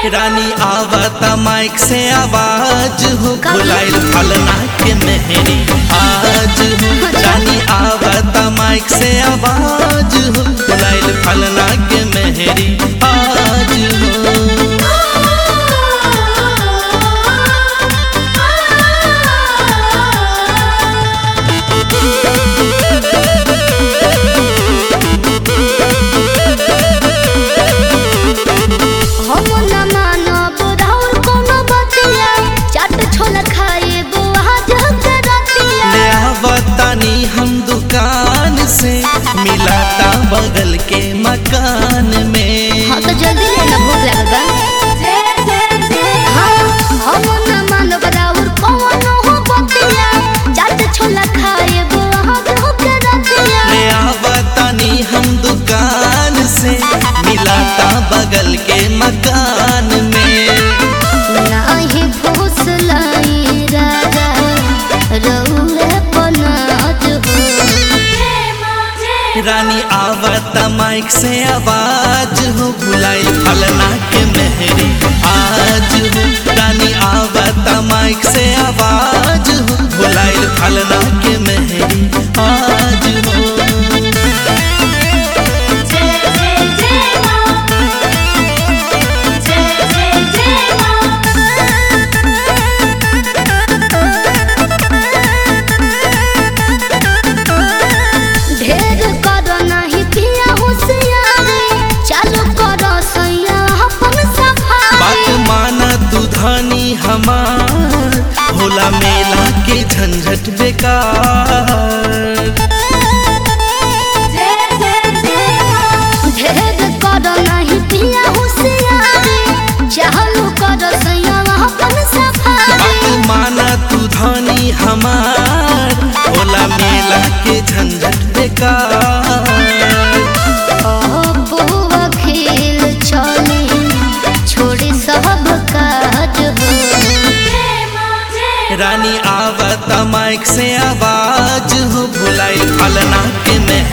रानी आवत माइक से आवाज हो का? बुलाइल फलना के मेहरी आज हो रानी आवत माइक से आवाज हो बुलाइल फलना के मेहरी आज हो हम न मानब राउर कोनो बतिया चाट छोला खाए बुआ जग रतिया ले आवतानी हम दुकान से मिलाता बगल के मकान में हाँ तो जल्दी लेना भूख लगल बा हाँ, हम न मानब राउर कोनो हो बतिया चाट छोला खाए बुआ जग रतिया ले आवतानी हम दुकान से मिलाता बगल के मकान में नाही फुसलाई राजा रउए पनाज हो रानी आवत माइक से आवाज हो बुलाई फलना के मेहरी आज हो रानी आवत माइक से आवाज हो बुलाई फलना के मेहरी आज हो ढेर करो नहीं पिया होशियारी चालू करो सैया अपन बात सफारी माना तू धानी हमार होला मेला के झंझट बेकार ढेर करो नहीं पिया होशियारी चालू करो सैया अपन बात सफारी माना तू धानी हमार होला मेला के झंझट बेकार बुआ खेल चली छोड़ी सब काज हो रानी आवत माइक से आवाज हो भुलाई फलना के में